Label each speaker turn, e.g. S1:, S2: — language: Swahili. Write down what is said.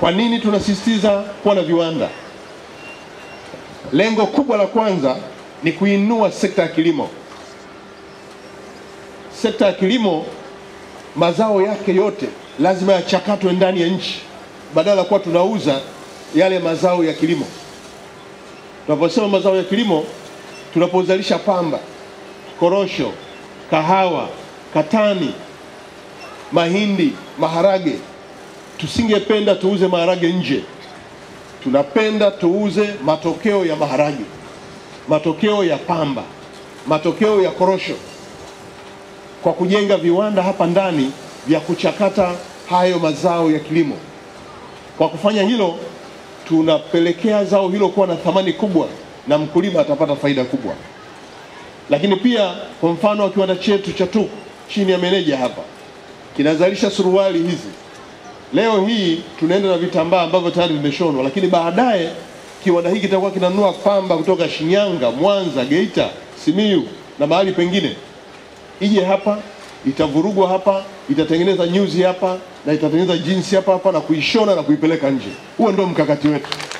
S1: Kwa nini tunasisitiza kuwa na viwanda? Lengo kubwa la kwanza ni kuinua sekta ya kilimo. Sekta ya kilimo, mazao yake yote lazima yachakatwe ndani ya nchi, badala ya kuwa tunauza yale mazao ya kilimo. Tunaposema mazao ya kilimo, tunapozalisha pamba, korosho, kahawa, katani, mahindi, maharage, tusingependa tuuze maharage nje. Tunapenda tuuze matokeo ya maharage, matokeo ya pamba, matokeo ya korosho, kwa kujenga viwanda hapa ndani vya kuchakata hayo mazao ya kilimo. Kwa kufanya hilo, tunapelekea zao hilo kuwa na thamani kubwa na mkulima atapata faida kubwa. Lakini pia kwa mfano wa kiwanda chetu cha TUK chini ya meneja hapa kinazalisha suruali hizi. Leo hii tunaenda na vitambaa ambavyo tayari vimeshonwa, lakini baadaye kiwanda hiki kitakuwa kinanunua pamba kutoka Shinyanga, Mwanza, Geita, Simiyu na mahali pengine, ije hapa itavurugwa hapa, itatengeneza nyuzi hapa na itatengeneza jinsi hapa hapa na kuishona na kuipeleka nje. Huo ndio mkakati wetu.